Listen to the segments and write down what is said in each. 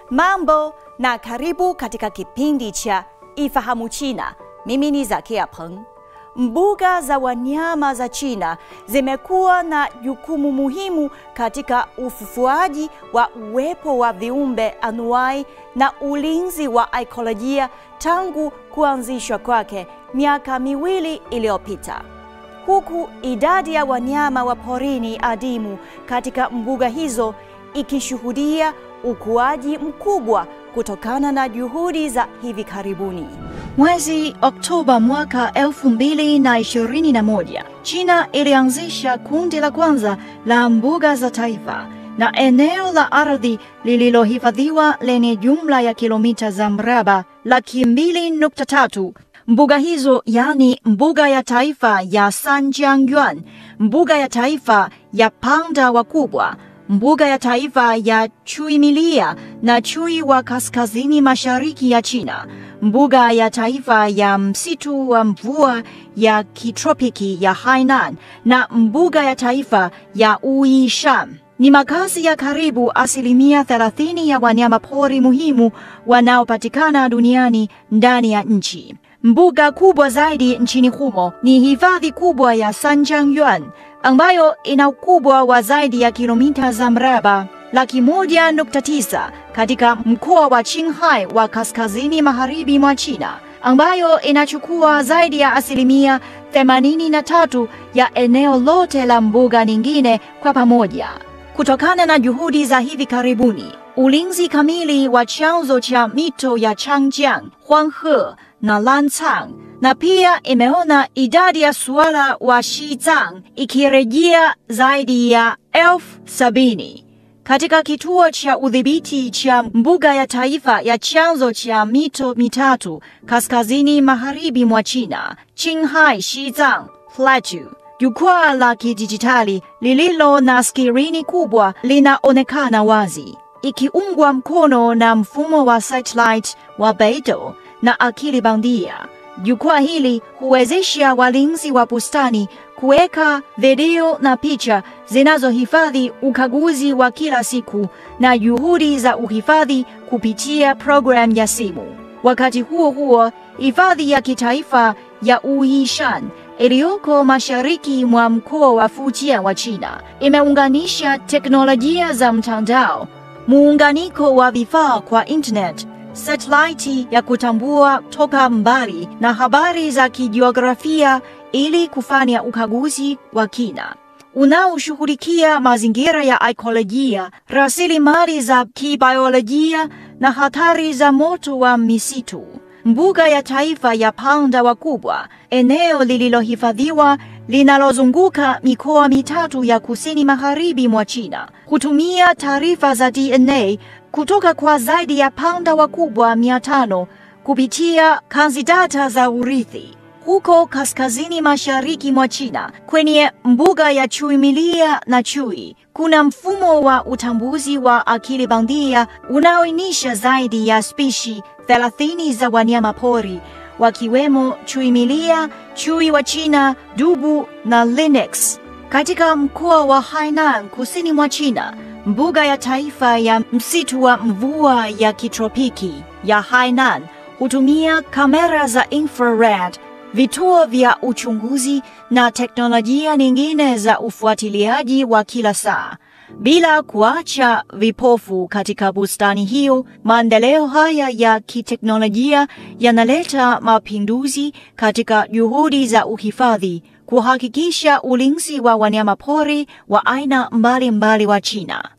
Mambo na karibu katika kipindi cha Ifahamu China. Mimi ni Zakia Peng. Mbuga za wanyama za China zimekuwa na jukumu muhimu katika ufufuaji wa uwepo wa viumbe anuai na ulinzi wa ekolojia tangu kuanzishwa kwake miaka miwili iliyopita huku idadi ya wanyama wa porini adimu katika mbuga hizo ikishuhudia ukuaji mkubwa kutokana na juhudi za hivi karibuni. Mwezi Oktoba mwaka 2021, China ilianzisha kundi la kwanza la mbuga za taifa na eneo la ardhi lililohifadhiwa lenye jumla ya kilomita za mraba laki mbili nukta tatu Mbuga hizo yani mbuga ya taifa ya Sanjiangyuan, mbuga ya taifa ya panda wakubwa, mbuga ya taifa ya chui milia na chui wa kaskazini mashariki ya China, mbuga ya taifa ya msitu wa mvua ya kitropiki ya Hainan na mbuga ya taifa ya Uishan ni makazi ya karibu asilimia 30 ya wanyama pori muhimu wanaopatikana duniani ndani ya nchi. Mbuga kubwa zaidi nchini humo ni hifadhi kubwa ya Sanjiangyuan ambayo ina ukubwa wa zaidi ya kilomita za mraba laki moja nukta tisa katika mkoa wa Qinghai wa kaskazini magharibi mwa China ambayo inachukua zaidi ya asilimia 83 ya eneo lote la mbuga nyingine kwa pamoja. Kutokana na juhudi za hivi karibuni, ulinzi kamili wa chanzo cha mito ya Changjiang, Huanghe na Lancang na pia imeona idadi ya suala wa Xizang ikirejea zaidi ya elfu sabini katika kituo cha udhibiti cha mbuga ya taifa ya chanzo cha mito mitatu kaskazini magharibi mwa China, Qinghai Xizang Plateau. Jukwaa la kidijitali lililo na skirini kubwa linaonekana wazi, ikiungwa mkono na mfumo wa satellite wa Beidou na akili bandia. Jukwaa hili huwezesha walinzi wa bustani kuweka video na picha zinazohifadhi ukaguzi wa kila siku na juhudi za uhifadhi kupitia programu ya simu. Wakati huo huo, hifadhi ya kitaifa ya Uishan iliyoko mashariki mwa mkoa wa Fujian wa China imeunganisha teknolojia za mtandao, muunganiko wa vifaa kwa internet satelaiti ya kutambua toka mbali na habari za kijiografia ili kufanya ukaguzi wa kina unaoshughulikia mazingira ya ekolojia, rasilimali za kibiolojia na hatari za moto wa misitu. Mbuga ya taifa ya panda wakubwa, eneo lililohifadhiwa linalozunguka mikoa mitatu ya kusini magharibi mwa China, hutumia taarifa za DNA kutoka kwa zaidi ya panda wakubwa 500 kupitia kanzi data za urithi. Huko kaskazini mashariki mwa China, kwenye mbuga ya chui milia na chui, kuna mfumo wa utambuzi wa akili bandia unaoainisha zaidi ya spishi 30 za wanyama pori wakiwemo chui milia, chui wa China, dubu na lynx. Katika mkoa wa Hainan kusini mwa China, mbuga ya taifa ya msitu wa mvua ya kitropiki ya Hainan hutumia kamera za infrared, vituo vya uchunguzi na teknolojia nyingine za ufuatiliaji wa kila saa. Bila kuacha vipofu katika bustani hiyo, maendeleo haya ya kiteknolojia yanaleta mapinduzi katika juhudi za uhifadhi, kuhakikisha ulinzi wa wanyamapori wa aina mbalimbali wa China.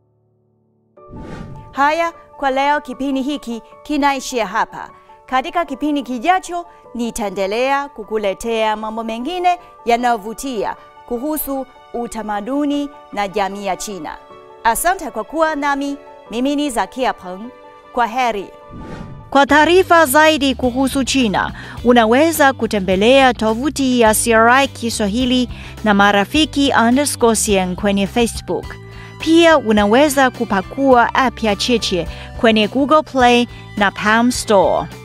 Haya kwa leo, kipindi hiki kinaishia hapa. Katika kipindi kijacho, nitaendelea kukuletea mambo mengine yanayovutia kuhusu utamaduni na jamii ya China. Asante kwa kuwa nami. Mimi ni Zakia Peng. Kwa heri. Kwa taarifa zaidi kuhusu China, unaweza kutembelea tovuti ya CRI Kiswahili na marafiki underscore CN kwenye Facebook. Pia unaweza kupakua app ya Cheche kwenye Google Play na Palm Store.